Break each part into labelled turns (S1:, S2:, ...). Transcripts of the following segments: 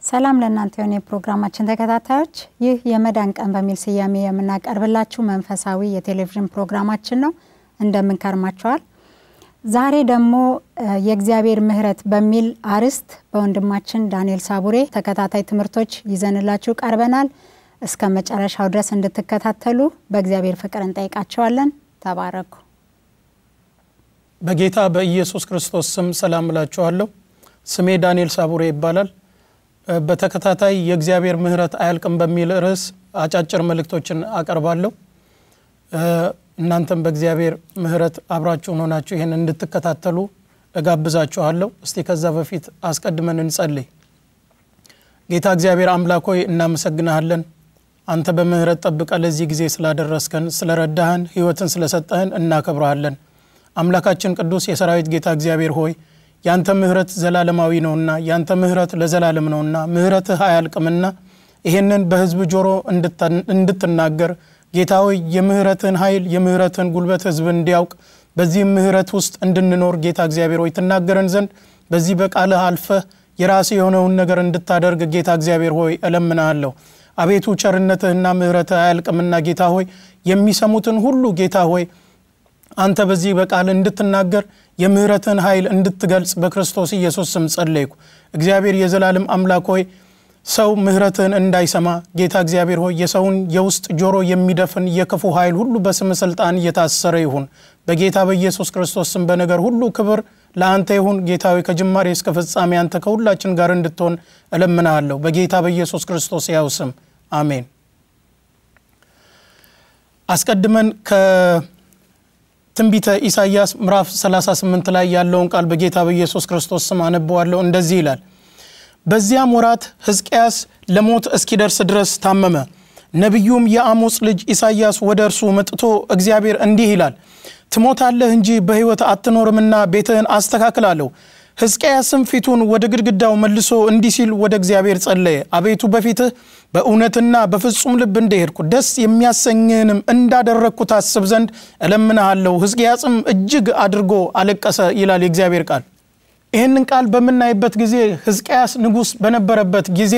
S1: ሰላም ለእናንተ የሆነ የፕሮግራማችን ተከታታዮች፣ ይህ የመዳን ቀን በሚል ስያሜ የምናቀርብላችሁ መንፈሳዊ የቴሌቪዥን ፕሮግራማችን ነው። እንደምንከርማቸዋል። ዛሬ ደግሞ የእግዚአብሔር ምሕረት በሚል አርዕስት በወንድማችን ዳንኤል ሳቡሬ ተከታታይ ትምህርቶች ይዘንላችሁ ቀርበናል። እስከ መጨረሻው ድረስ እንድትከታተሉ በእግዚአብሔር ፍቅር እንጠይቃቸዋለን። ተባረኩ።
S2: በጌታ በኢየሱስ ክርስቶስ ስም ሰላም እላችኋለሁ። ስሜ ዳንኤል ሳቡሬ ይባላል። በተከታታይ የእግዚአብሔር ምሕረት አያልቅም በሚል ርዕስ አጫጭር መልእክቶችን አቀርባለሁ። እናንተም በእግዚአብሔር ምሕረት አብራችሁን ሆናችሁ ይህን እንድትከታተሉ እጋብዛችኋለሁ። እስቲ ከዛ በፊት አስቀድመን እንጸልይ። ጌታ እግዚአብሔር አምላክ ሆይ እናመሰግንሃለን። አንተ በምሕረት ጠብቀ ለዚህ ጊዜ ስላደረስከን፣ ስለረዳህን፣ ሕይወትን ስለሰጠህን እናከብረሃለን። አምላካችን ቅዱስ የሰራዊት ጌታ እግዚአብሔር ሆይ ያንተ ምሕረት ዘላለማዊ ነውና ያንተ ምሕረት ለዘላለም ነውና ምሕረትህ አያልቅምና ይህንን በሕዝብ ጆሮ እንድትናገር ጌታ ሆይ የምሕረትህን ኃይል የምሕረትህን ጉልበት ሕዝብ እንዲያውቅ በዚህም ምሕረት ውስጥ እንድንኖር ጌታ እግዚአብሔር ሆይ ትናገረን ዘንድ በዚህ በቃልህ አልፈህ የራስህ የሆነውን ነገር እንድታደርግ ጌታ እግዚአብሔር ሆይ እለምናሃለሁ። አቤቱ ቸርነትህና ምሕረትህ አያልቅምና ጌታ ሆይ የሚሰሙትን ሁሉ ጌታ ሆይ አንተ በዚህ በቃል እንድትናገር የምህረትን ኃይል እንድትገልጽ በክርስቶስ ኢየሱስ ስም ጸለይኩ። እግዚአብሔር የዘላለም አምላክ ሆይ ሰው ምህረትህን እንዳይሰማ ጌታ እግዚአብሔር ሆይ የሰውን የውስጥ ጆሮ የሚደፍን የክፉ ኃይል ሁሉ በስም ስልጣን እየታሰረ ይሁን። በጌታ በኢየሱስ ክርስቶስ ስም በነገር ሁሉ ክብር ለአንተ ይሁን። ጌታ ሆይ ከጅማሬ እስከ ፍጻሜ አንተ ከሁላችን ጋር እንድትሆን እለምናለሁ። በጌታ በኢየሱስ ክርስቶስ ያው ስም አሜን። አስቀድመን ትንቢተ ኢሳይያስ ምዕራፍ 38 ላይ ያለውን ቃል በጌታ በኢየሱስ ክርስቶስ ስም አነበዋለሁ። እንደዚህ ይላል። በዚያም ወራት ሕዝቅያስ ለሞት እስኪደርስ ድረስ ታመመ። ነቢዩም የአሞጽ ልጅ ኢሳይያስ ወደ እርሱ መጥቶ እግዚአብሔር እንዲህ ይላል፣ ትሞታለህ እንጂ በሕይወት አትኖርምና ቤትህን አስተካክላለሁ። ሕዝቅያስም ፊቱን ወደ ግድግዳው መልሶ እንዲህ ሲል ወደ እግዚአብሔር ጸለየ። አቤቱ በፊትህ በእውነትና በፍጹም ልብ እንደሄድኩ ደስ የሚያሰኝህንም እንዳደረግኩ ታስብ ዘንድ እለምንሃለሁ። ሕዝቅያስም እጅግ አድርጎ አለቀሰ ይላል የእግዚአብሔር ቃል። ይህንን ቃል በምናይበት ጊዜ ሕዝቅያስ ንጉሥ በነበረበት ጊዜ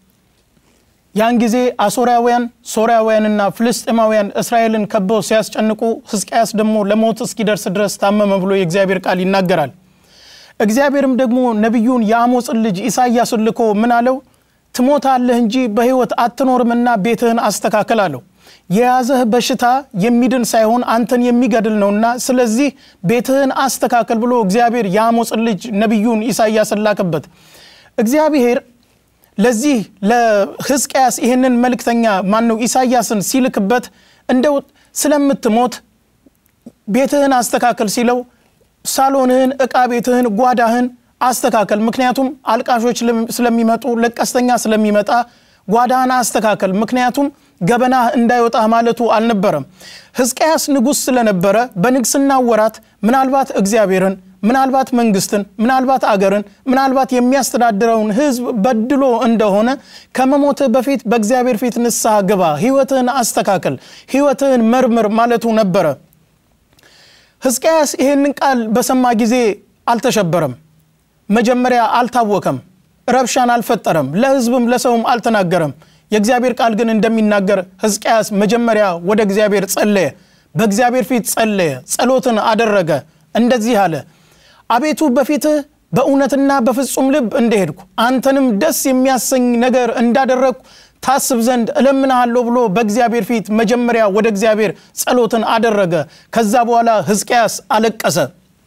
S2: ያን ጊዜ አሶራውያን፣ ሶርያውያንና ፍልስጤማውያን እስራኤልን ከበው ሲያስጨንቁ ሕዝቅያስ ደግሞ ለሞት እስኪደርስ ድረስ ታመመ ብሎ የእግዚአብሔር ቃል ይናገራል። እግዚአብሔርም ደግሞ ነቢዩን የአሞጽን ልጅ ኢሳይያስን ልኮ ምን አለው? ትሞታለህ እንጂ በሕይወት አትኖርምና ቤትህን አስተካከል አለው። የያዘህ በሽታ የሚድን ሳይሆን አንተን የሚገድል ነውና ስለዚህ ቤትህን አስተካከል ብሎ እግዚአብሔር የአሞጽን ልጅ ነቢዩን ኢሳይያስን ላከበት። እግዚአብሔር ለዚህ ለሕዝቅያስ ይህንን መልእክተኛ ማነው ኢሳይያስን ሲልክበት እንደው ስለምትሞት ቤትህን አስተካከል ሲለው ሳሎንህን፣ ዕቃ ቤትህን፣ ጓዳህን አስተካከል። ምክንያቱም አልቃሾች ስለሚመጡ ለቀስተኛ ስለሚመጣ ጓዳህን አስተካከል፣ ምክንያቱም ገበናህ እንዳይወጣ ማለቱ አልነበረም። ሕዝቅያስ ንጉሥ ስለነበረ በንግስና ወራት ምናልባት እግዚአብሔርን፣ ምናልባት መንግስትን፣ ምናልባት አገርን፣ ምናልባት የሚያስተዳድረውን ሕዝብ በድሎ እንደሆነ ከመሞትህ በፊት በእግዚአብሔር ፊት ንስሐ ግባ፣ ሕይወትህን አስተካከል፣ ሕይወትህን መርምር ማለቱ ነበረ። ሕዝቅያስ ይህንን ቃል በሰማ ጊዜ አልተሸበረም። መጀመሪያ አልታወከም፣ ረብሻን አልፈጠረም፣ ለሕዝብም ለሰውም አልተናገረም። የእግዚአብሔር ቃል ግን እንደሚናገር ሕዝቅያስ መጀመሪያ ወደ እግዚአብሔር ጸለየ፣ በእግዚአብሔር ፊት ጸለየ፣ ጸሎትን አደረገ። እንደዚህ አለ፣ አቤቱ በፊትህ በእውነትና በፍጹም ልብ እንደሄድኩ አንተንም ደስ የሚያሰኝ ነገር እንዳደረግኩ ታስብ ዘንድ እለምንሃለሁ ብሎ በእግዚአብሔር ፊት መጀመሪያ ወደ እግዚአብሔር ጸሎትን አደረገ። ከዛ በኋላ ሕዝቅያስ አለቀሰ።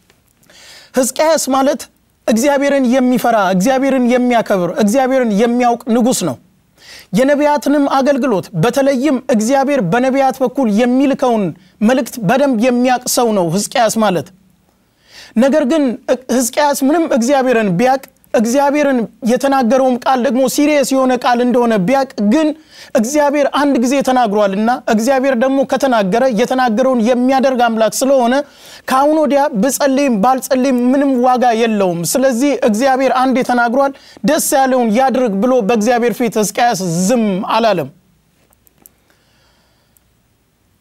S2: ሕዝቅያስ ማለት እግዚአብሔርን የሚፈራ እግዚአብሔርን የሚያከብር እግዚአብሔርን የሚያውቅ ንጉሥ ነው። የነቢያትንም አገልግሎት በተለይም እግዚአብሔር በነቢያት በኩል የሚልከውን መልእክት በደንብ የሚያውቅ ሰው ነው ሕዝቅያስ ማለት። ነገር ግን ሕዝቅያስ ምንም እግዚአብሔርን ቢያውቅ እግዚአብሔርን የተናገረውም ቃል ደግሞ ሲሪየስ የሆነ ቃል እንደሆነ ቢያቅ ግን እግዚአብሔር አንድ ጊዜ ተናግሯልና እግዚአብሔር ደግሞ ከተናገረ የተናገረውን የሚያደርግ አምላክ ስለሆነ ከአሁን ወዲያ ብጸልይም ባልጸልይም ምንም ዋጋ የለውም። ስለዚህ እግዚአብሔር አንዴ ተናግሯል፣ ደስ ያለውን ያድርግ ብሎ በእግዚአብሔር ፊት ሕዝቅያስ ዝም አላለም።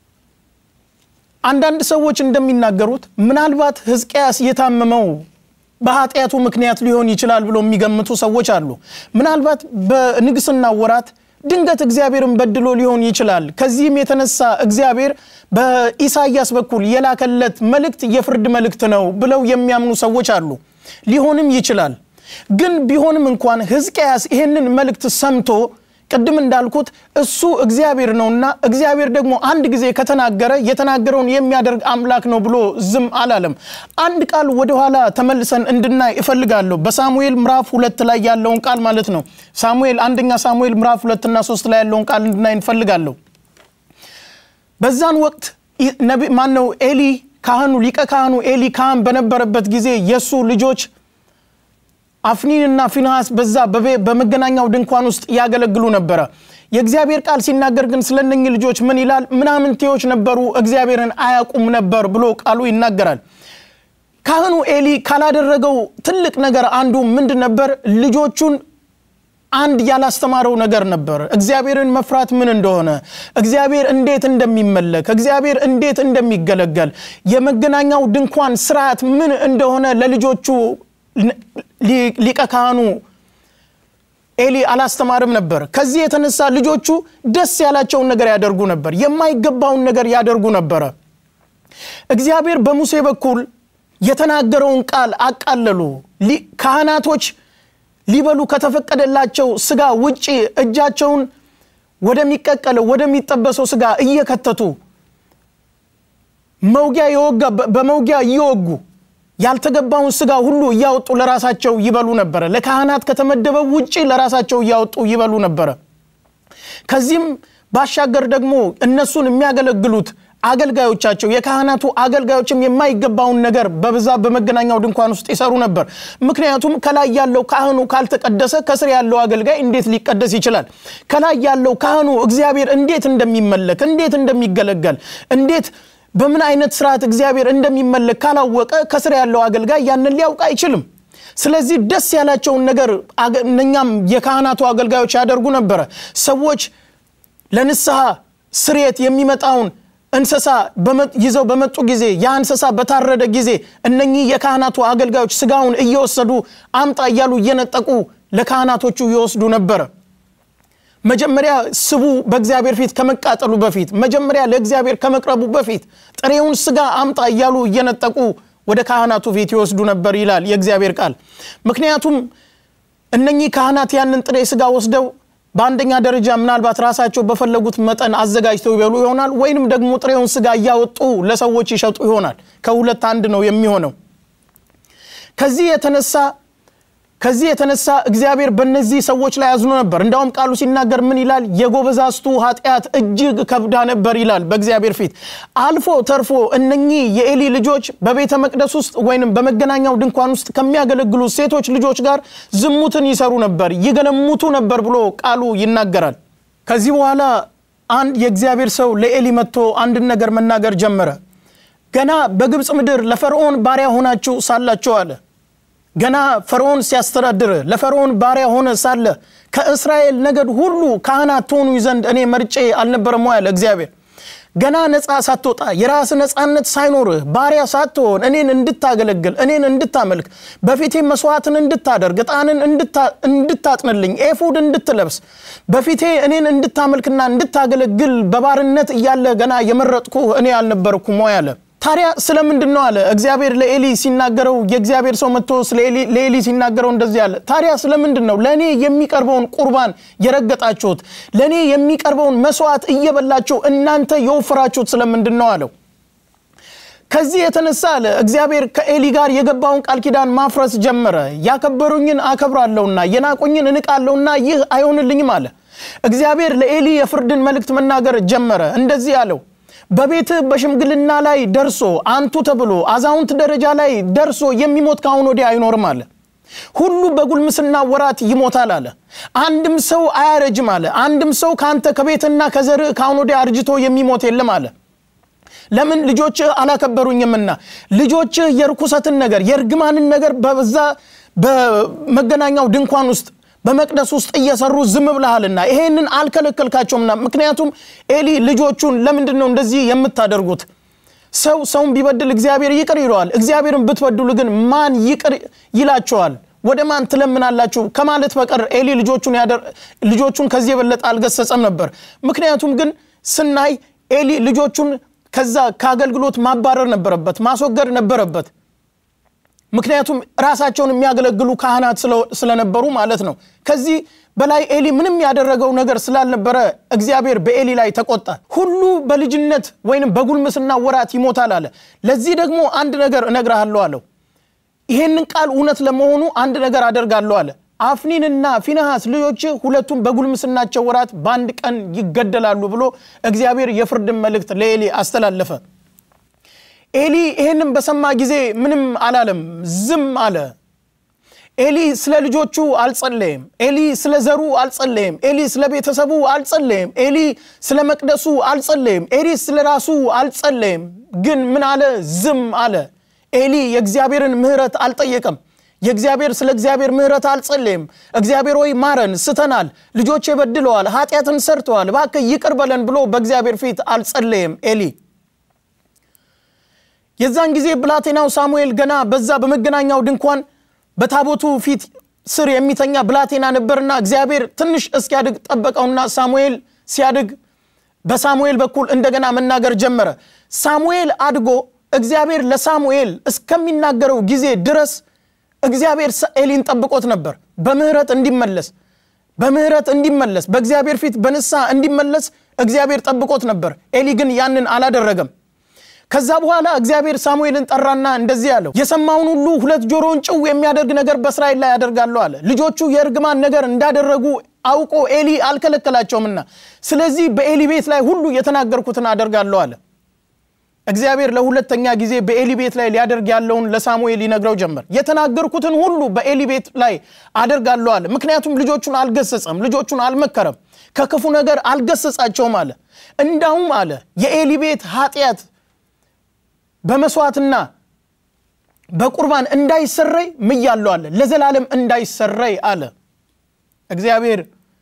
S2: አንዳንድ ሰዎች እንደሚናገሩት ምናልባት ሕዝቅያስ የታመመው በኃጢአቱ ምክንያት ሊሆን ይችላል ብሎ የሚገምቱ ሰዎች አሉ። ምናልባት በንግስና ወራት ድንገት እግዚአብሔርን በድሎ ሊሆን ይችላል። ከዚህም የተነሳ እግዚአብሔር በኢሳይያስ በኩል የላከለት መልእክት የፍርድ መልእክት ነው ብለው የሚያምኑ ሰዎች አሉ። ሊሆንም ይችላል። ግን ቢሆንም እንኳን ሕዝቅያስ ይህንን መልእክት ሰምቶ ቅድም እንዳልኩት እሱ እግዚአብሔር ነውና እግዚአብሔር ደግሞ አንድ ጊዜ ከተናገረ የተናገረውን የሚያደርግ አምላክ ነው ብሎ ዝም አላለም። አንድ ቃል ወደኋላ ተመልሰን እንድናይ እፈልጋለሁ። በሳሙኤል ምዕራፍ ሁለት ላይ ያለውን ቃል ማለት ነው። ሳሙኤል አንደኛ ሳሙኤል ምዕራፍ ሁለትና ሶስት ላይ ያለውን ቃል እንድናይ እንፈልጋለሁ። በዛን ወቅት ማን ነው ኤሊ ካህኑ ሊቀ ካህኑ ኤሊ ካህን በነበረበት ጊዜ የእሱ ልጆች አፍኒንና ፊንሃስ በዛ በመገናኛው ድንኳን ውስጥ ያገለግሉ ነበረ። የእግዚአብሔር ቃል ሲናገር ግን ስለነኚህ ልጆች ምን ይላል? ምናምንቴዎች ነበሩ፣ እግዚአብሔርን አያውቁም ነበር ብሎ ቃሉ ይናገራል። ካህኑ ኤሊ ካላደረገው ትልቅ ነገር አንዱ ምንድን ነበር? ልጆቹን አንድ ያላስተማረው ነገር ነበር። እግዚአብሔርን መፍራት ምን እንደሆነ፣ እግዚአብሔር እንዴት እንደሚመለክ፣ እግዚአብሔር እንዴት እንደሚገለገል፣ የመገናኛው ድንኳን ስርዓት ምን እንደሆነ ለልጆቹ ሊቀ ካህኑ ኤሊ አላስተማርም ነበር። ከዚህ የተነሳ ልጆቹ ደስ ያላቸውን ነገር ያደርጉ ነበር፣ የማይገባውን ነገር ያደርጉ ነበረ። እግዚአብሔር በሙሴ በኩል የተናገረውን ቃል አቃለሉ። ካህናቶች ሊበሉ ከተፈቀደላቸው ስጋ ውጪ እጃቸውን ወደሚቀቀለው ወደሚጠበሰው ስጋ እየከተቱ መውጊያ የወጋ በመውጊያ እየወጉ ያልተገባውን ስጋ ሁሉ እያወጡ ለራሳቸው ይበሉ ነበረ። ለካህናት ከተመደበው ውጪ ለራሳቸው እያወጡ ይበሉ ነበረ። ከዚህም ባሻገር ደግሞ እነሱን የሚያገለግሉት አገልጋዮቻቸው የካህናቱ አገልጋዮችም የማይገባውን ነገር በብዛት በመገናኛው ድንኳን ውስጥ ይሰሩ ነበር። ምክንያቱም ከላይ ያለው ካህኑ ካልተቀደሰ ከስር ያለው አገልጋይ እንዴት ሊቀደስ ይችላል? ከላይ ያለው ካህኑ እግዚአብሔር እንዴት እንደሚመለክ እንዴት እንደሚገለገል እንዴት በምን አይነት ስርዓት እግዚአብሔር እንደሚመለክ ካላወቀ ከስር ያለው አገልጋይ ያንን ሊያውቅ አይችልም። ስለዚህ ደስ ያላቸውን ነገር እነኛም የካህናቱ አገልጋዮች ያደርጉ ነበረ። ሰዎች ለንስሐ ስርየት የሚመጣውን እንስሳ ይዘው በመጡ ጊዜ ያ እንስሳ በታረደ ጊዜ እነኚህ የካህናቱ አገልጋዮች ስጋውን እየወሰዱ አምጣ እያሉ እየነጠቁ ለካህናቶቹ ይወስዱ ነበረ። መጀመሪያ ስቡ በእግዚአብሔር ፊት ከመቃጠሉ በፊት መጀመሪያ ለእግዚአብሔር ከመቅረቡ በፊት ጥሬውን ስጋ አምጣ እያሉ እየነጠቁ ወደ ካህናቱ ፊት ይወስዱ ነበር ይላል የእግዚአብሔር ቃል። ምክንያቱም እነኚህ ካህናት ያንን ጥሬ ስጋ ወስደው በአንደኛ ደረጃ ምናልባት ራሳቸው በፈለጉት መጠን አዘጋጅተው ይበሉ ይሆናል፣ ወይንም ደግሞ ጥሬውን ስጋ እያወጡ ለሰዎች ይሸጡ ይሆናል። ከሁለት አንድ ነው የሚሆነው። ከዚህ የተነሳ ከዚህ የተነሳ እግዚአብሔር በእነዚህ ሰዎች ላይ አዝኖ ነበር። እንዳውም ቃሉ ሲናገር ምን ይላል? የጎበዛዝቱ ኃጢአት እጅግ ከብዳ ነበር ይላል በእግዚአብሔር ፊት። አልፎ ተርፎ እነኚህ የኤሊ ልጆች በቤተ መቅደስ ውስጥ ወይንም በመገናኛው ድንኳን ውስጥ ከሚያገለግሉ ሴቶች ልጆች ጋር ዝሙትን ይሰሩ ነበር፣ ይገለሙቱ ነበር ብሎ ቃሉ ይናገራል። ከዚህ በኋላ አንድ የእግዚአብሔር ሰው ለኤሊ መጥቶ አንድን ነገር መናገር ጀመረ። ገና በግብፅ ምድር ለፈርዖን ባሪያ ሆናችሁ ሳላችሁ አለ ገና ፈርዖን ሲያስተዳድር ለፈርዖን ባሪያ ሆነ ሳለ ከእስራኤል ነገድ ሁሉ ካህናት ትሆኑ ዘንድ እኔ መርጬ አልነበረም ያለ እግዚአብሔር። ገና ነፃ ሳትወጣ የራስ ነፃነት ሳይኖርህ ባሪያ ሳትሆን እኔን እንድታገለግል እኔን እንድታመልክ በፊቴ መስዋዕትን እንድታደርግ ዕጣንን እንድታጥንልኝ ኤፉድ እንድትለብስ በፊቴ እኔን እንድታመልክና እንድታገለግል በባርነት እያለ ገና የመረጥኩ እኔ አልነበርኩም ወይ አለ። ታዲያ ስለምንድን ነው አለ እግዚአብሔር ለኤሊ ሲናገረው፣ የእግዚአብሔር ሰው መጥቶ ለኤሊ ሲናገረው እንደዚህ አለ። ታዲያ ስለምንድን ነው ለእኔ የሚቀርበውን ቁርባን የረገጣችሁት? ለእኔ የሚቀርበውን መስዋዕት እየበላችሁ እናንተ የወፈራችሁት ስለምንድን ነው አለው። ከዚህ የተነሳ አለ እግዚአብሔር ከኤሊ ጋር የገባውን ቃል ኪዳን ማፍረስ ጀመረ። ያከበሩኝን አከብራለሁና የናቁኝን እንቃለሁና ይህ አይሆንልኝም አለ። እግዚአብሔር ለኤሊ የፍርድን መልእክት መናገር ጀመረ። እንደዚህ አለው በቤትህ በሽምግልና ላይ ደርሶ አንቱ ተብሎ አዛውንት ደረጃ ላይ ደርሶ የሚሞት ከአሁን ወዲያ አይኖርም አለ። ሁሉ በጉልምስና ወራት ይሞታል አለ። አንድም ሰው አያረጅም አለ። አንድም ሰው ከአንተ ከቤትና ከዘርህ ከአሁን ወዲያ አርጅቶ የሚሞት የለም አለ። ለምን ልጆችህ አላከበሩኝምና። ልጆችህ የርኩሰትን ነገር የእርግማንን ነገር በዛ በመገናኛው ድንኳን ውስጥ በመቅደስ ውስጥ እየሰሩ ዝም ብለሃልና ይሄንን አልከለከልካቸውምና። ምክንያቱም ኤሊ ልጆቹን ለምንድን ነው እንደዚህ የምታደርጉት? ሰው ሰውን ቢበድል እግዚአብሔር ይቅር ይለዋል። እግዚአብሔርን ብትበድሉ ግን ማን ይቅር ይላቸዋል? ወደ ማን ትለምናላችሁ ከማለት በቀር ኤሊ ልጆቹን ከዚህ የበለጠ አልገሰጸም ነበር። ምክንያቱም ግን ስናይ ኤሊ ልጆቹን ከዛ ከአገልግሎት ማባረር ነበረበት፣ ማስወገድ ነበረበት። ምክንያቱም ራሳቸውን የሚያገለግሉ ካህናት ስለነበሩ ማለት ነው። ከዚህ በላይ ኤሊ ምንም ያደረገው ነገር ስላልነበረ እግዚአብሔር በኤሊ ላይ ተቆጣ። ሁሉ በልጅነት ወይንም በጉልምስና ወራት ይሞታል አለ። ለዚህ ደግሞ አንድ ነገር እነግርሃለሁ አለው። ይሄንን ቃል እውነት ለመሆኑ አንድ ነገር አደርጋለሁ አለ። አፍኒንና ፊንሐስ ልጆች ሁለቱም በጉልምስናቸው ወራት በአንድ ቀን ይገደላሉ ብሎ እግዚአብሔር የፍርድን መልእክት ለኤሊ አስተላለፈ። ኤሊ ይህንም በሰማ ጊዜ ምንም አላለም፣ ዝም አለ። ኤሊ ስለ ልጆቹ አልጸለየም። ኤሊ ስለ ዘሩ አልጸለየም። ኤሊ ስለ ቤተሰቡ አልጸለየም። ኤሊ ስለ መቅደሱ አልጸለየም። ኤሊ ስለ ራሱ አልጸለየም። ግን ምን አለ? ዝም አለ። ኤሊ የእግዚአብሔርን ምሕረት አልጠየቀም። የእግዚአብሔር ስለ እግዚአብሔር ምሕረት አልጸለየም። እግዚአብሔር ወይ ማረን፣ ስተናል፣ ልጆች በድለዋል፣ ኃጢአትን ሰርተዋል፣ እባክህ ይቅር በለን ብሎ በእግዚአብሔር ፊት አልጸለየም ኤሊ የዛን ጊዜ ብላቴናው ሳሙኤል ገና በዛ በመገናኛው ድንኳን በታቦቱ ፊት ስር የሚተኛ ብላቴና ነበርና እግዚአብሔር ትንሽ እስኪያድግ ጠበቀውና ሳሙኤል ሲያድግ በሳሙኤል በኩል እንደገና መናገር ጀመረ። ሳሙኤል አድጎ እግዚአብሔር ለሳሙኤል እስከሚናገረው ጊዜ ድረስ እግዚአብሔር ኤሊን ጠብቆት ነበር፣ በምህረት እንዲመለስ በምህረት እንዲመለስ በእግዚአብሔር ፊት በንስሐ እንዲመለስ እግዚአብሔር ጠብቆት ነበር። ኤሊ ግን ያንን አላደረገም። ከዛ በኋላ እግዚአብሔር ሳሙኤልን ጠራና እንደዚህ አለው፣ የሰማውን ሁሉ ሁለት ጆሮውን ጭው የሚያደርግ ነገር በእስራኤል ላይ ያደርጋለሁ አለ። ልጆቹ የእርግማን ነገር እንዳደረጉ አውቆ ኤሊ አልከለከላቸውምና፣ ስለዚህ በኤሊ ቤት ላይ ሁሉ የተናገርኩትን አደርጋለሁ አለ። እግዚአብሔር ለሁለተኛ ጊዜ በኤሊ ቤት ላይ ሊያደርግ ያለውን ለሳሙኤል ይነግረው ጀመር። የተናገርኩትን ሁሉ በኤሊ ቤት ላይ አደርጋለሁ አለ። ምክንያቱም ልጆቹን አልገሰጸም፣ ልጆቹን አልመከረም፣ ከክፉ ነገር አልገሰጻቸውም አለ። እንዳውም አለ የኤሊ ቤት ኃጢአት በመስዋዕትና በቁርባን እንዳይሰረይ ምያለሁ አለ። ለዘላለም እንዳይሰረይ አለ። እግዚአብሔር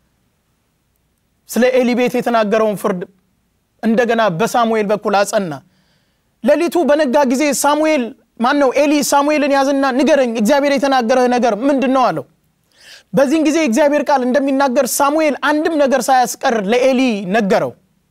S2: ስለ ኤሊ ቤት የተናገረውን ፍርድ እንደገና በሳሙኤል በኩል አጸና። ሌሊቱ በነጋ ጊዜ ሳሙኤል ማን ነው ኤሊ ሳሙኤልን ያዝና ንገረኝ፣ እግዚአብሔር የተናገረህ ነገር ምንድን ነው አለው። በዚህን ጊዜ እግዚአብሔር ቃል እንደሚናገር ሳሙኤል አንድም ነገር ሳያስቀር ለኤሊ ነገረው።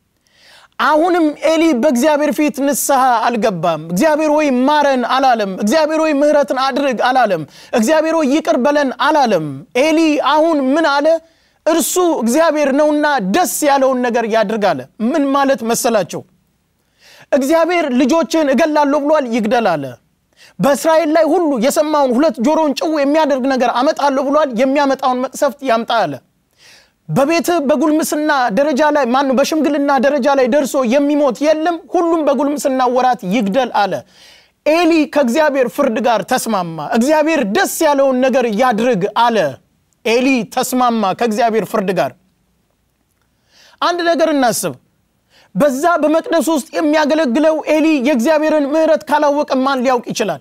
S2: አሁንም ኤሊ በእግዚአብሔር ፊት ንስሐ አልገባም። እግዚአብሔር ወይ ማረን አላለም። እግዚአብሔር ወይ ምሕረትን አድርግ አላለም። እግዚአብሔር ወይ ይቅር በለን አላለም። ኤሊ አሁን ምን አለ? እርሱ እግዚአብሔር ነውና ደስ ያለውን ነገር ያድርግ አለ። ምን ማለት መሰላቸው? እግዚአብሔር ልጆችን እገላለሁ ብሏል፣ ይግደል አለ። በእስራኤል ላይ ሁሉ የሰማውን ሁለት ጆሮውን ጭው የሚያደርግ ነገር አመጣለሁ ብሏል፣ የሚያመጣውን መቅሰፍት ያምጣ አለ። በቤትህ በጉልምስና ደረጃ ላይ ማን በሽምግልና ደረጃ ላይ ደርሶ የሚሞት የለም፣ ሁሉም በጉልምስና ወራት ይግደል አለ። ኤሊ ከእግዚአብሔር ፍርድ ጋር ተስማማ። እግዚአብሔር ደስ ያለውን ነገር ያድርግ አለ። ኤሊ ተስማማ ከእግዚአብሔር ፍርድ ጋር። አንድ ነገር እናስብ። በዛ በመቅደስ ውስጥ የሚያገለግለው ኤሊ የእግዚአብሔርን ምሕረት ካላወቀ ማን ሊያውቅ ይችላል?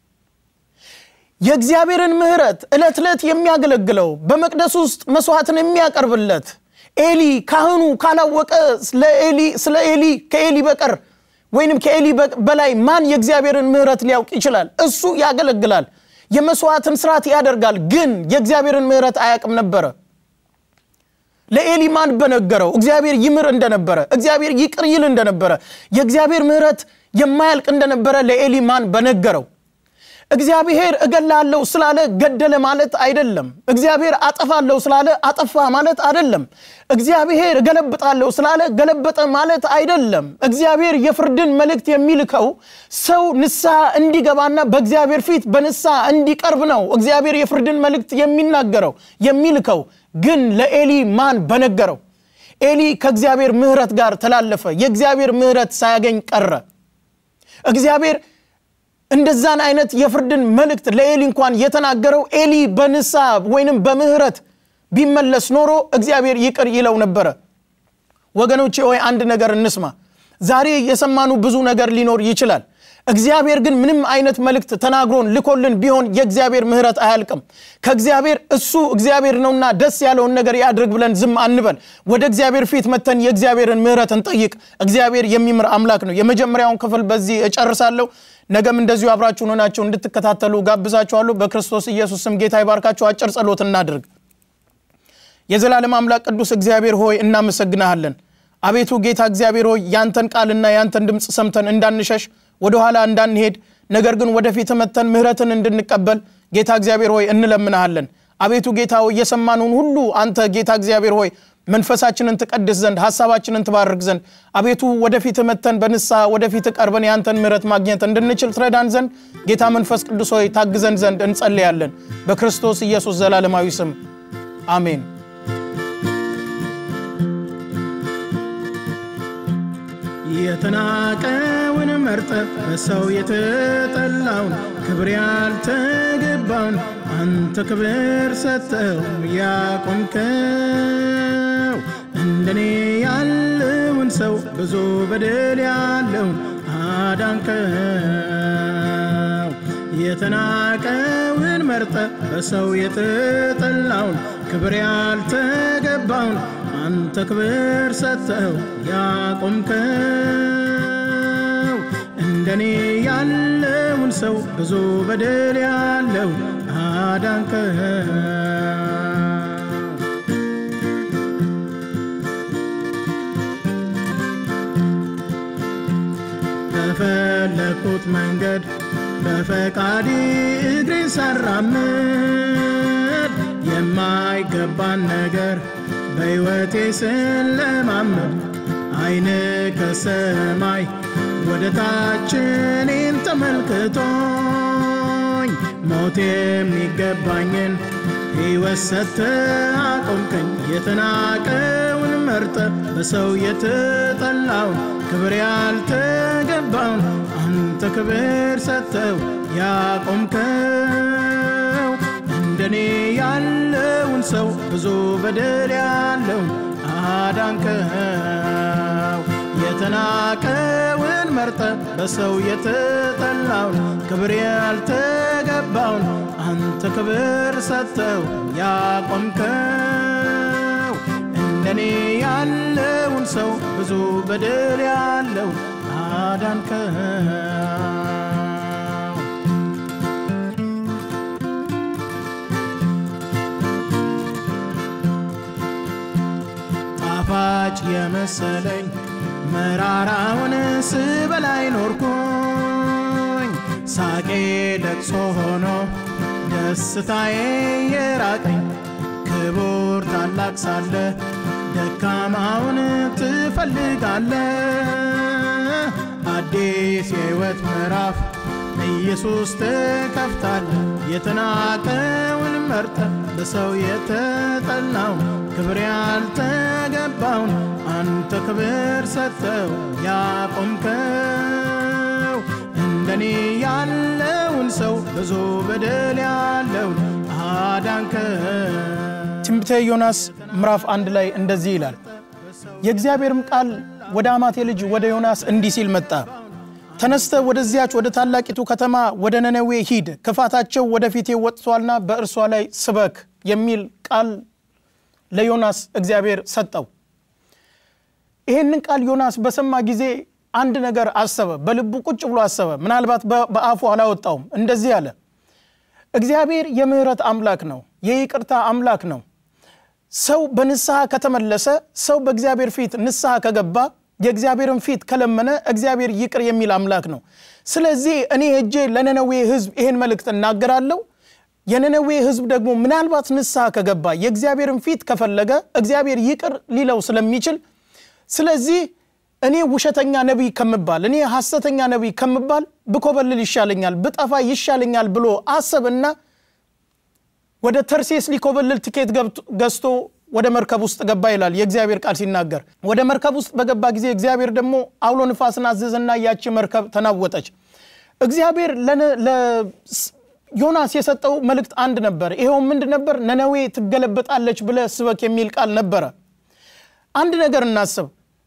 S2: የእግዚአብሔርን ምሕረት ዕለት ዕለት የሚያገለግለው በመቅደስ ውስጥ መስዋዕትን የሚያቀርብለት ኤሊ ካህኑ ካላወቀ ስለ ኤሊ ከኤሊ በቀር ወይንም ከኤሊ በላይ ማን የእግዚአብሔርን ምሕረት ሊያውቅ ይችላል? እሱ ያገለግላል፣ የመስዋዕትን ስርዓት ያደርጋል፣ ግን የእግዚአብሔርን ምሕረት አያውቅም ነበረ። ለኤሊ ማን በነገረው? እግዚአብሔር ይምር እንደነበረ፣ እግዚአብሔር ይቅር ይል እንደነበረ፣ የእግዚአብሔር ምሕረት የማያልቅ እንደነበረ ለኤሊ ማን በነገረው? እግዚአብሔር እገላለሁ ስላለ ገደለ ማለት አይደለም። እግዚአብሔር አጠፋለሁ ስላለ አጠፋ ማለት አይደለም። እግዚአብሔር እገለብጣለሁ ስላለ ገለበጠ ማለት አይደለም። እግዚአብሔር የፍርድን መልእክት የሚልከው ሰው ንስሐ እንዲገባና በእግዚአብሔር ፊት በንስሐ እንዲቀርብ ነው። እግዚአብሔር የፍርድን መልእክት የሚናገረው የሚልከው ግን ለኤሊ ማን በነገረው? ኤሊ ከእግዚአብሔር ምሕረት ጋር ተላለፈ። የእግዚአብሔር ምሕረት ሳያገኝ ቀረ። እግዚአብሔር እንደዛን አይነት የፍርድን መልእክት ለኤሊ እንኳን የተናገረው ኤሊ በንስሐ ወይንም በምህረት ቢመለስ ኖሮ እግዚአብሔር ይቅር ይለው ነበረ። ወገኖቼ ሆይ አንድ ነገር እንስማ። ዛሬ የሰማኑ ብዙ ነገር ሊኖር ይችላል። እግዚአብሔር ግን ምንም አይነት መልእክት ተናግሮን ልኮልን ቢሆን የእግዚአብሔር ምሕረት አያልቅም። ከእግዚአብሔር እሱ እግዚአብሔር ነውና ደስ ያለውን ነገር ያድርግ ብለን ዝም አንበል። ወደ እግዚአብሔር ፊት መተን የእግዚአብሔርን ምሕረት እንጠይቅ። እግዚአብሔር የሚምር አምላክ ነው። የመጀመሪያውን ክፍል በዚህ እጨርሳለሁ። ነገም እንደዚሁ አብራችሁን ሆናችሁ እንድትከታተሉ ጋብዛችኋለሁ። በክርስቶስ ኢየሱስ ስም ጌታ ይባርካችሁ። አጭር ጸሎት እናድርግ። የዘላለም አምላክ ቅዱስ እግዚአብሔር ሆይ እናመሰግናሃለን። አቤቱ ጌታ እግዚአብሔር ሆይ ያንተን ቃልና ያንተን ድምፅ ሰምተን እንዳንሸሽ ወደኋላ እንዳንሄድ ነገር ግን ወደፊት መተን ምሕረትን እንድንቀበል ጌታ እግዚአብሔር ሆይ እንለምናሃለን። አቤቱ ጌታ ሆይ የሰማነውን ሁሉ አንተ ጌታ እግዚአብሔር ሆይ መንፈሳችንን ትቀድስ ዘንድ ሐሳባችንን ትባርክ ዘንድ አቤቱ ወደፊት መተን በንስሐ ወደፊት ቀርበን ያንተን ምሕረት ማግኘት እንድንችል ትረዳን ዘንድ ጌታ መንፈስ ቅዱስ ሆይ ታግዘን ዘንድ እንጸልያለን። በክርስቶስ ኢየሱስ ዘላለማዊ ስም አሜን።
S3: የተናቀውን መርጠ በሰው የተጠላውን ክብር ያልተገባውን አንተ ክብር ሰጠው ያቆምከው እንደኔ ያለውን ሰው ብዙ በደል ያለውን አዳንከው የተናቀውን መርጠ በሰው የተጠላውን ክብር ያልተገባውን አንተ ክብር ሰጠው ያቆምከው እንደኔ ያለውን ሰው ብዙ በደል ያለው አዳንከው በፈለኩት መንገድ በፈቃዲ እግሬን ሳራምድ የማይገባን ነገር በሕይወቴ ስለማመድ አይን ከሰማይ ወደ ታች እኔን ተመልክቶኝ ሞት የሚገባኝን ሕይወት ሰጥተህ አቆምከኝ። የተናቀውን መርጠ በሰው የተጠላውን ክብር ያልተገባውን አንተ ክብር ሰጥተው ያቆምከው እንደኔ ያለውን ሰው ብዙ በደል ያለውን አዳንከው። የተናቀውን መርጠ በሰው የተጠላውን ክብር ያልተገባውን አንተ ክብር ሰጥተው ያቆምከው እንደኔ ያለውን ሰው ብዙ በደል ያለው አዳንከው። ጣፋጭ የመሰለኝ መራራውን ስበላይ ኖርኩኝ። ሳቄ ለቅሶ ሆኖ ደስታዬ የራቀኝ ክቡር ታላቅ ሳለ ደካማውን ትፈልጋለ አዲስ የሕይወት ምዕራፍ ኢየሱስ ትከፍታለ የተናቀውን መርጠ በሰው የተጠላውን ክብር ያልተገባውን አንተ ክብር ሰጥተው ያቆምከው እንደኔ ያለውን ሰው ብዙ በደል ያለውን አዳንከው።
S2: ትንቢተ ዮናስ ምዕራፍ አንድ ላይ እንደዚህ ይላል። የእግዚአብሔርም ቃል ወደ አማቴ ልጅ ወደ ዮናስ እንዲህ ሲል መጣ። ተነስተ ወደዚያች ወደ ታላቂቱ ከተማ ወደ ነነዌ ሂድ፣ ክፋታቸው ወደፊቴ ወጥቷልና በእርሷ ላይ ስበክ የሚል ቃል ለዮናስ እግዚአብሔር ሰጠው። ይህንን ቃል ዮናስ በሰማ ጊዜ አንድ ነገር አሰበ። በልቡ ቁጭ ብሎ አሰበ። ምናልባት በአፉ አላወጣውም። እንደዚህ አለ፣ እግዚአብሔር የምህረት አምላክ ነው፣ የይቅርታ አምላክ ነው። ሰው በንስሐ ከተመለሰ፣ ሰው በእግዚአብሔር ፊት ንስሐ ከገባ፣ የእግዚአብሔርን ፊት ከለመነ እግዚአብሔር ይቅር የሚል አምላክ ነው። ስለዚህ እኔ ሄጄ ለነነዌ ሕዝብ ይህን መልእክት እናገራለሁ። የነነዌ ሕዝብ ደግሞ ምናልባት ንስሐ ከገባ የእግዚአብሔርን ፊት ከፈለገ እግዚአብሔር ይቅር ሊለው ስለሚችል ስለዚህ እኔ ውሸተኛ ነቢይ ከምባል እኔ ሐሰተኛ ነቢይ ከምባል ብኮበልል ይሻለኛል፣ ብጠፋ ይሻለኛል ብሎ አሰብና ወደ ተርሴስ ሊኮበልል ትኬት ገዝቶ ወደ መርከብ ውስጥ ገባ ይላል የእግዚአብሔር ቃል ሲናገር። ወደ መርከብ ውስጥ በገባ ጊዜ እግዚአብሔር ደግሞ አውሎ ንፋስን አዘዘና ያቺ መርከብ ተናወጠች። እግዚአብሔር ዮናስ የሰጠው መልእክት አንድ ነበር። ይኸው ምንድ ነበር? ነነዌ ትገለበጣለች ብለህ ስበክ የሚል ቃል ነበረ። አንድ ነገር እናስብ።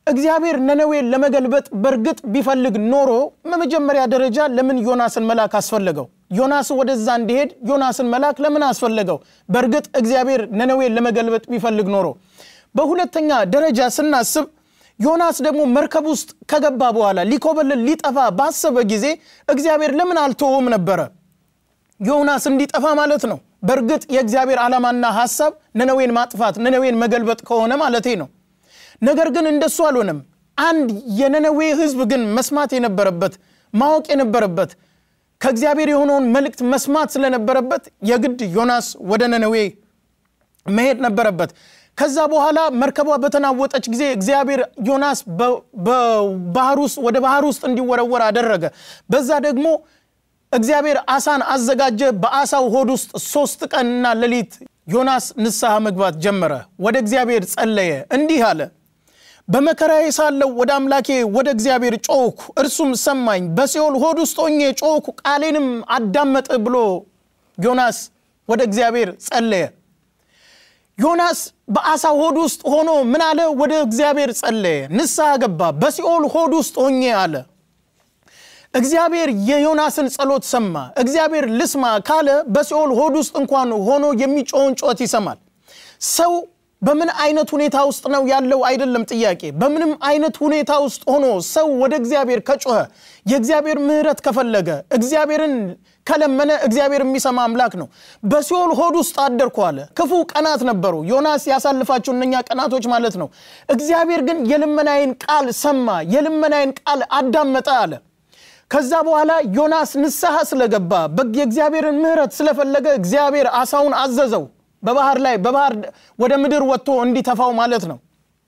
S2: እግዚአብሔር ነነዌን ለመገልበጥ በእርግጥ ቢፈልግ ኖሮ በመጀመሪያ ደረጃ ለምን ዮናስን መላክ አስፈለገው? ዮናስ ወደዛ እንዲሄድ ዮናስን መላክ ለምን አስፈለገው? በእርግጥ እግዚአብሔር ነነዌን ለመገልበጥ ቢፈልግ ኖሮ። በሁለተኛ ደረጃ ስናስብ ዮናስ ደግሞ መርከብ ውስጥ ከገባ በኋላ ሊኮበልል ሊጠፋ ባሰበ ጊዜ እግዚአብሔር ለምን አልተወውም ነበረ? ዮናስ እንዲጠፋ ማለት ነው። በእርግጥ የእግዚአብሔር ዓላማና ሐሳብ ነነዌን ማጥፋት ነነዌን መገልበጥ ከሆነ ማለቴ ነው። ነገር ግን እንደሱ አልሆነም። አንድ የነነዌ ሕዝብ ግን መስማት የነበረበት ማወቅ የነበረበት ከእግዚአብሔር የሆነውን መልእክት መስማት ስለነበረበት የግድ ዮናስ ወደ ነነዌ መሄድ ነበረበት። ከዛ በኋላ መርከቧ በተናወጠች ጊዜ እግዚአብሔር ዮናስ በባህር ውስጥ ወደ ባህር ውስጥ እንዲወረወር አደረገ። በዛ ደግሞ እግዚአብሔር አሳን አዘጋጀ። በአሳው ሆድ ውስጥ ሶስት ቀንና ሌሊት ዮናስ ንስሐ መግባት ጀመረ። ወደ እግዚአብሔር ጸለየ፣ እንዲህ አለ በመከራዬ ሳለሁ ወደ አምላኬ ወደ እግዚአብሔር ጮኽኩ፣ እርሱም ሰማኝ። በሲኦል ሆድ ውስጥ ሆኜ ጮኽኩ፣ ቃሌንም አዳመጠ ብሎ ዮናስ ወደ እግዚአብሔር ጸለየ። ዮናስ በአሳ ሆድ ውስጥ ሆኖ ምን አለ? ወደ እግዚአብሔር ጸለየ፣ ንስሐ ገባ። በሲኦል ሆድ ውስጥ ሆኜ አለ። እግዚአብሔር የዮናስን ጸሎት ሰማ። እግዚአብሔር ልስማ ካለ በሲኦል ሆድ ውስጥ እንኳን ሆኖ የሚጮውን ጮት ይሰማል። ሰው በምን አይነት ሁኔታ ውስጥ ነው ያለው አይደለም ጥያቄ። በምንም አይነት ሁኔታ ውስጥ ሆኖ ሰው ወደ እግዚአብሔር ከጮኸ የእግዚአብሔር ምሕረት ከፈለገ እግዚአብሔርን ከለመነ እግዚአብሔር የሚሰማ አምላክ ነው። በሲኦል ሆድ ውስጥ አደርኩ አለ። ክፉ ቀናት ነበሩ። ዮናስ ያሳልፋቸው እነኛ ቀናቶች ማለት ነው። እግዚአብሔር ግን የልመናዬን ቃል ሰማ፣ የልመናዬን ቃል አዳመጠ አለ። ከዛ በኋላ ዮናስ ንስሐ ስለገባ የእግዚአብሔርን ምሕረት ስለፈለገ እግዚአብሔር አሳውን አዘዘው በባህር ላይ በባህር ወደ ምድር ወጥቶ እንዲተፋው ማለት ነው።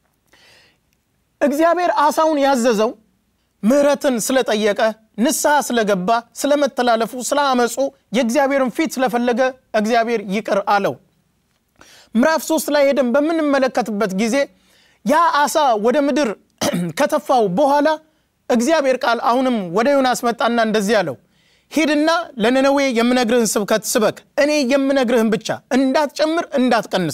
S2: እግዚአብሔር አሳውን ያዘዘው ምሕረትን ስለጠየቀ ንስሐ ስለገባ ስለመተላለፉ፣ ስለ አመፁ የእግዚአብሔርን ፊት ስለፈለገ እግዚአብሔር ይቅር አለው። ምዕራፍ ሶስት ላይ ሄደን በምንመለከትበት ጊዜ ያ አሳ ወደ ምድር ከተፋው በኋላ እግዚአብሔር ቃል አሁንም ወደ ዮናስ መጣና እንደዚህ አለው ሂድና ለነነዌ የምነግርህን ስብከት ስበክ። እኔ የምነግርህን ብቻ እንዳትጨምር እንዳትቀንስ፣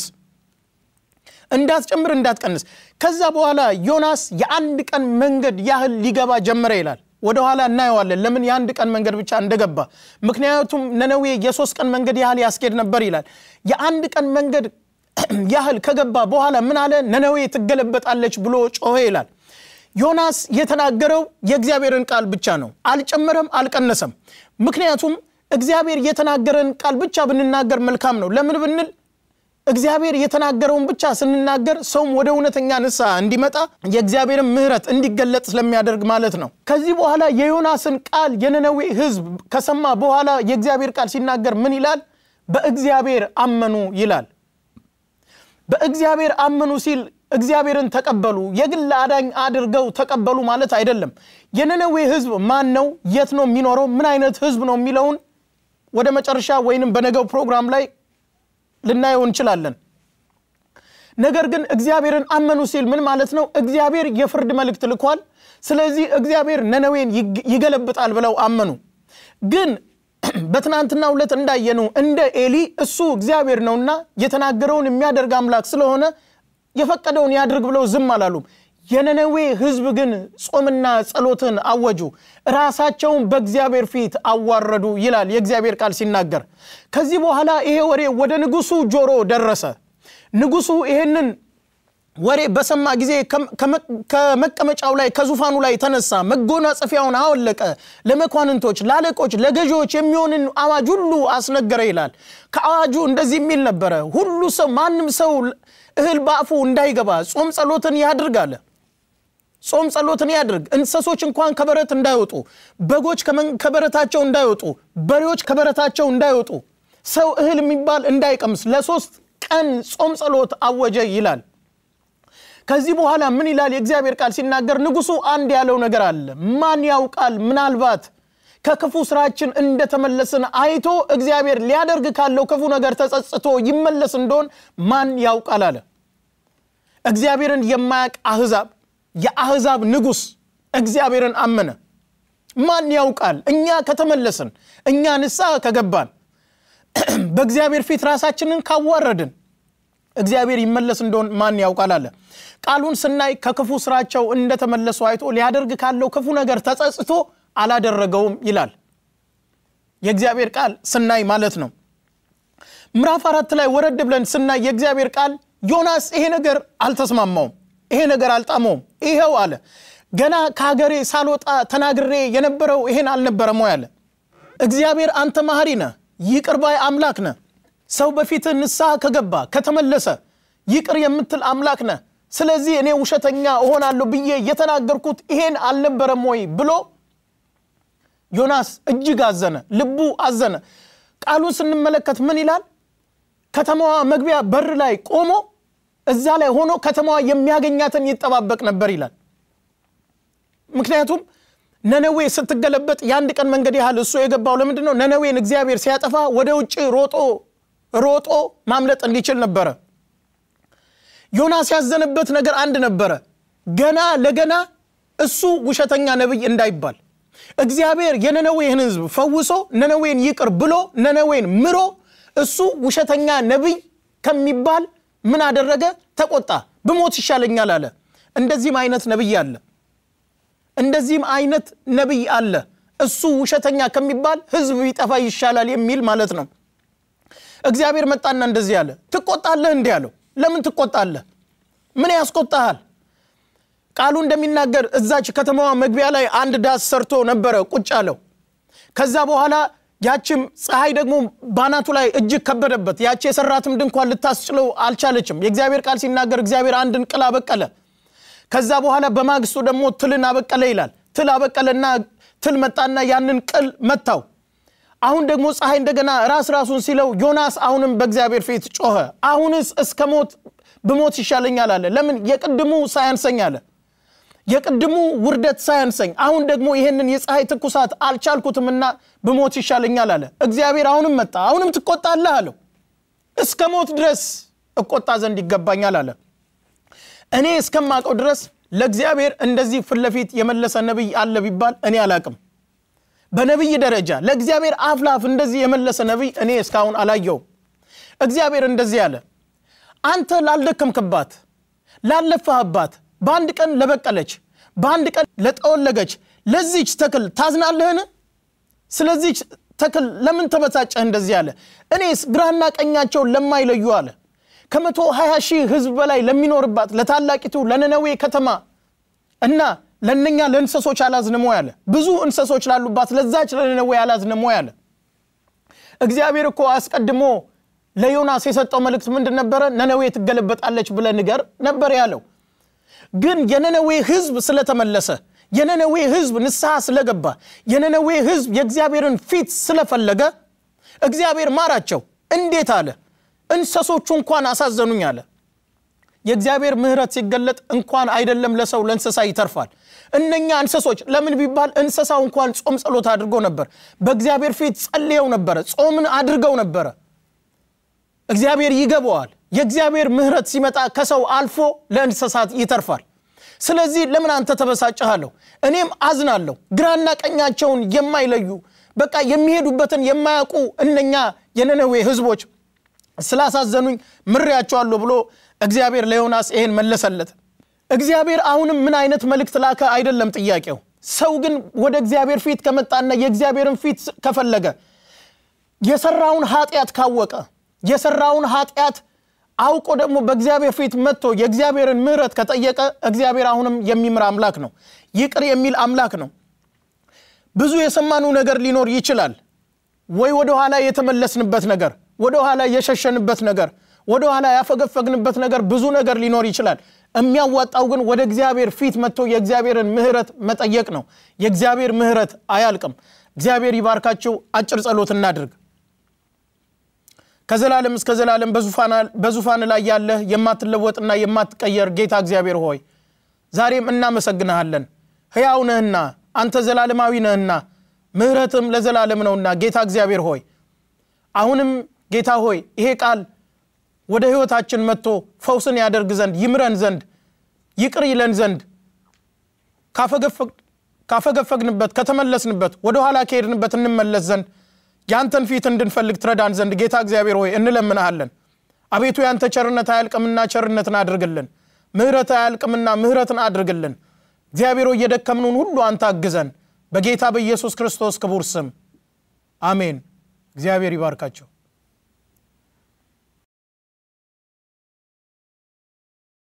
S2: እንዳትጨምር እንዳትቀንስ። ከዛ በኋላ ዮናስ የአንድ ቀን መንገድ ያህል ሊገባ ጀመረ ይላል። ወደኋላ እናየዋለን ለምን የአንድ ቀን መንገድ ብቻ እንደገባ። ምክንያቱም ነነዌ የሶስት ቀን መንገድ ያህል ያስኬድ ነበር ይላል። የአንድ ቀን መንገድ ያህል ከገባ በኋላ ምን አለ? ነነዌ ትገለበጣለች ብሎ ጮኸ ይላል። ዮናስ የተናገረው የእግዚአብሔርን ቃል ብቻ ነው። አልጨመረም፣ አልቀነሰም። ምክንያቱም እግዚአብሔር የተናገረን ቃል ብቻ ብንናገር መልካም ነው። ለምን ብንል እግዚአብሔር የተናገረውን ብቻ ስንናገር ሰውም ወደ እውነተኛ ንስሐ እንዲመጣ የእግዚአብሔርን ምሕረት እንዲገለጥ ስለሚያደርግ ማለት ነው። ከዚህ በኋላ የዮናስን ቃል የነነዌ ሕዝብ ከሰማ በኋላ የእግዚአብሔር ቃል ሲናገር ምን ይላል? በእግዚአብሔር አመኑ ይላል። በእግዚአብሔር አመኑ ሲል እግዚአብሔርን ተቀበሉ፣ የግል አዳኝ አድርገው ተቀበሉ ማለት አይደለም። የነነዌ ህዝብ ማን ነው? የት ነው የሚኖረው? ምን አይነት ህዝብ ነው የሚለውን ወደ መጨረሻ ወይንም በነገው ፕሮግራም ላይ ልናየው እንችላለን። ነገር ግን እግዚአብሔርን አመኑ ሲል ምን ማለት ነው? እግዚአብሔር የፍርድ መልእክት ልኳል። ስለዚህ እግዚአብሔር ነነዌን ይገለብጣል ብለው አመኑ። ግን በትናንትና ዕለት እንዳየኑ እንደ ኤሊ እሱ እግዚአብሔር ነውና የተናገረውን የሚያደርግ አምላክ ስለሆነ የፈቀደውን ያድርግ ብለው ዝም አላሉም። የነነዌ ህዝብ ግን ጾምና ጸሎትን አወጁ፣ ራሳቸውን በእግዚአብሔር ፊት አዋረዱ ይላል የእግዚአብሔር ቃል ሲናገር። ከዚህ በኋላ ይሄ ወሬ ወደ ንጉሱ ጆሮ ደረሰ። ንጉሱ ይሄንን ወሬ በሰማ ጊዜ ከመቀመጫው ላይ ከዙፋኑ ላይ ተነሳ፣ መጎናጸፊያውን አወለቀ፣ ለመኳንንቶች፣ ለአለቆች፣ ለገዢዎች የሚሆንን አዋጅ ሁሉ አስነገረ ይላል። ከአዋጁ እንደዚህ የሚል ነበረ፣ ሁሉ ሰው ማንም ሰው እህል በአፉ እንዳይገባ ጾም ጸሎትን ያድርግ አለ። ጾም ጸሎትን ያድርግ። እንስሶች እንኳን ከበረት እንዳይወጡ፣ በጎች ከበረታቸው እንዳይወጡ፣ በሬዎች ከበረታቸው እንዳይወጡ፣ ሰው እህል የሚባል እንዳይቀምስ ለሶስት ቀን ጾም ጸሎት አወጀ ይላል። ከዚህ በኋላ ምን ይላል የእግዚአብሔር ቃል ሲናገር፣ ንጉሱ አንድ ያለው ነገር አለ። ማን ያውቃል ምናልባት ከክፉ ስራችን እንደተመለስን አይቶ እግዚአብሔር ሊያደርግ ካለው ክፉ ነገር ተጸጽቶ ይመለስ እንደሆን ማን ያውቃል አለ። እግዚአብሔርን የማያውቅ አህዛብ የአህዛብ ንጉሥ እግዚአብሔርን አመነ። ማን ያውቃል እኛ ከተመለስን እኛ ንስሐ ከገባን በእግዚአብሔር ፊት ራሳችንን ካዋረድን እግዚአብሔር ይመለስ እንደሆን ማን ያውቃል አለ። ቃሉን ስናይ ከክፉ ስራቸው እንደተመለሱ አይቶ ሊያደርግ ካለው ክፉ ነገር ተጸጽቶ አላደረገውም ይላል የእግዚአብሔር ቃል ስናይ ማለት ነው። ምዕራፍ አራት ላይ ወረድ ብለን ስናይ የእግዚአብሔር ቃል ዮናስ ይሄ ነገር አልተስማማውም፣ ይሄ ነገር አልጣመውም። ይኸው አለ ገና ከሀገሬ ሳልወጣ ተናግሬ የነበረው ይሄን አልነበረም ወይ አለ። እግዚአብሔር አንተ መሐሪ ነህ፣ ይቅር ባይ አምላክ ነህ። ሰው በፊትህ ንስሐ ከገባ ከተመለሰ ይቅር የምትል አምላክ ነህ። ስለዚህ እኔ ውሸተኛ እሆናለሁ ብዬ የተናገርኩት ይሄን አልነበረም ወይ ብሎ ዮናስ እጅግ አዘነ፣ ልቡ አዘነ። ቃሉን ስንመለከት ምን ይላል? ከተማዋ መግቢያ በር ላይ ቆሞ እዛ ላይ ሆኖ ከተማዋ የሚያገኛትን ይጠባበቅ ነበር ይላል። ምክንያቱም ነነዌ ስትገለበጥ የአንድ ቀን መንገድ ያህል እሱ የገባው ለምንድን ነው? ነነዌን እግዚአብሔር ሲያጠፋ ወደ ውጭ ሮጦ ሮጦ ማምለጥ እንዲችል ነበረ። ዮናስ ያዘነበት ነገር አንድ ነበረ። ገና ለገና እሱ ውሸተኛ ነቢይ እንዳይባል እግዚአብሔር የነነዌን ሕዝብ ፈውሶ ነነዌን ይቅር ብሎ ነነዌን ምሮ እሱ ውሸተኛ ነቢይ ከሚባል ምን አደረገ? ተቆጣ። ብሞት ይሻለኛል አለ። እንደዚህም አይነት ነቢይ አለ። እንደዚህም አይነት ነቢይ አለ። እሱ ውሸተኛ ከሚባል ሕዝብ ቢጠፋ ይሻላል የሚል ማለት ነው። እግዚአብሔር መጣና እንደዚህ አለ። ትቆጣለህ? እንዲህ አለው። ለምን ትቆጣለህ? ምን ያስቆጣሃል? ቃሉ እንደሚናገር እዛች ከተማዋ መግቢያ ላይ አንድ ዳስ ሰርቶ ነበረ ቁጭ አለው። ከዛ በኋላ ያችም ፀሐይ ደግሞ ባናቱ ላይ እጅግ ከበደበት። ያቺ የሰራትም ድንኳን ልታስጭለው አልቻለችም። የእግዚአብሔር ቃል ሲናገር እግዚአብሔር አንድን ቅል አበቀለ። ከዛ በኋላ በማግስቱ ደግሞ ትልን አበቀለ ይላል። ትል አበቀለና ትል መጣና ያንን ቅል መታው። አሁን ደግሞ ፀሐይ እንደገና ራስ ራሱን ሲለው ዮናስ አሁንም በእግዚአብሔር ፊት ጮኸ። አሁንስ እስከ ሞት ብሞት ይሻለኛል አለ። ለምን የቅድሙ ሳያንሰኝ አለ የቅድሙ ውርደት ሳያንሰኝ አሁን ደግሞ ይሄንን የፀሐይ ትኩሳት አልቻልኩትምና ብሞት ይሻለኛል አለ። እግዚአብሔር አሁንም መጣ። አሁንም ትቆጣለህ አለው። እስከ ሞት ድረስ እቆጣ ዘንድ ይገባኛል አለ። እኔ እስከማውቀው ድረስ ለእግዚአብሔር እንደዚህ ፊት ለፊት የመለሰ ነቢይ አለ ቢባል እኔ አላቅም። በነቢይ ደረጃ ለእግዚአብሔር አፍ ለአፍ እንደዚህ የመለሰ ነቢይ እኔ እስካሁን አላየውም። እግዚአብሔር እንደዚህ አለ፣ አንተ ላልደከምክባት ላለፋህባት በአንድ ቀን ለበቀለች በአንድ ቀን ለጠወለገች ለዚች ተክል ታዝናለህን? ስለዚች ተክል ለምን ተበሳጨህ? እንደዚህ አለ። እኔስ ግራና ቀኛቸውን ለማይለዩ አለ ከመቶ ሀያ ሺህ ሕዝብ በላይ ለሚኖርባት ለታላቂቱ ለነነዌ ከተማ እና ለእነኛ ለእንሰሶች አላዝንም ወይ አለ። ብዙ እንሰሶች ላሉባት ለዛች ለነነዌ አላዝንም ወይ አለ። እግዚአብሔር እኮ አስቀድሞ ለዮናስ የሰጠው መልእክት ምንድን ነበረ? ነነዌ ትገለበጣለች ብለህ ንገር ነበር ያለው። ግን የነነዌ ህዝብ ስለተመለሰ የነነዌ ህዝብ ንስሐ ስለገባ የነነዌ ህዝብ የእግዚአብሔርን ፊት ስለፈለገ እግዚአብሔር ማራቸው። እንዴት አለ? እንሰሶቹ እንኳን አሳዘኑኝ አለ። የእግዚአብሔር ምሕረት ሲገለጥ እንኳን አይደለም ለሰው ለእንስሳ ይተርፋል። እነኛ እንስሶች ለምን ቢባል እንስሳው እንኳን ጾም ጸሎት አድርጎ ነበር። በእግዚአብሔር ፊት ጸልየው ነበረ። ጾምን አድርገው ነበረ። እግዚአብሔር ይገባዋል። የእግዚአብሔር ምሕረት ሲመጣ ከሰው አልፎ ለእንስሳት ይተርፋል። ስለዚህ ለምን አንተ ተበሳጨሃለሁ? እኔም አዝናለሁ። ግራና ቀኛቸውን የማይለዩ በቃ የሚሄዱበትን የማያውቁ እነኛ የነነዌ ህዝቦች ስላሳዘኑኝ ምሬያቸዋለሁ ብሎ እግዚአብሔር ለዮናስ ይሄን መለሰለት። እግዚአብሔር አሁንም ምን አይነት መልእክት ላከ አይደለም ጥያቄው። ሰው ግን ወደ እግዚአብሔር ፊት ከመጣና የእግዚአብሔርን ፊት ከፈለገ የሰራውን ኃጢአት ካወቀ የሰራውን ኃጢአት አውቆ ደግሞ በእግዚአብሔር ፊት መጥቶ የእግዚአብሔርን ምሕረት ከጠየቀ እግዚአብሔር አሁንም የሚምር አምላክ ነው። ይቅር የሚል አምላክ ነው። ብዙ የሰማነው ነገር ሊኖር ይችላል። ወይ ወደ ኋላ የተመለስንበት ነገር፣ ወደ ኋላ የሸሸንበት ነገር፣ ወደ ኋላ ያፈገፈግንበት ነገር ብዙ ነገር ሊኖር ይችላል። የሚያዋጣው ግን ወደ እግዚአብሔር ፊት መጥቶ የእግዚአብሔርን ምሕረት መጠየቅ ነው። የእግዚአብሔር ምሕረት አያልቅም። እግዚአብሔር ይባርካችሁ። አጭር ጸሎት እናድርግ። ከዘላለም እስከ ዘላለም በዙፋን ላይ ያለህ የማትለወጥና የማትቀየር ጌታ እግዚአብሔር ሆይ ዛሬም እናመሰግንሃለን። ሕያው ነህና አንተ ዘላለማዊ ነህና ምሕረትም ለዘላለም ነውና ጌታ እግዚአብሔር ሆይ አሁንም ጌታ ሆይ ይሄ ቃል ወደ ሕይወታችን መጥቶ ፈውስን ያደርግ ዘንድ ይምረን ዘንድ ይቅር ይለን ዘንድ ካፈገፈግንበት ከተመለስንበት ወደኋላ ከሄድንበት እንመለስ ዘንድ ያንተን ፊት እንድንፈልግ ትረዳን ዘንድ ጌታ እግዚአብሔር ሆይ እንለምንሃለን። አቤቱ ያንተ ቸርነት አያልቅምና ቸርነትን አድርግልን። ምህረት አያልቅምና ምህረትን አድርግልን። እግዚአብሔር ሆይ የደከምኑን ሁሉ አንተ አግዘን። በጌታ በኢየሱስ ክርስቶስ ክቡር ስም አሜን። እግዚአብሔር ይባርካቸው።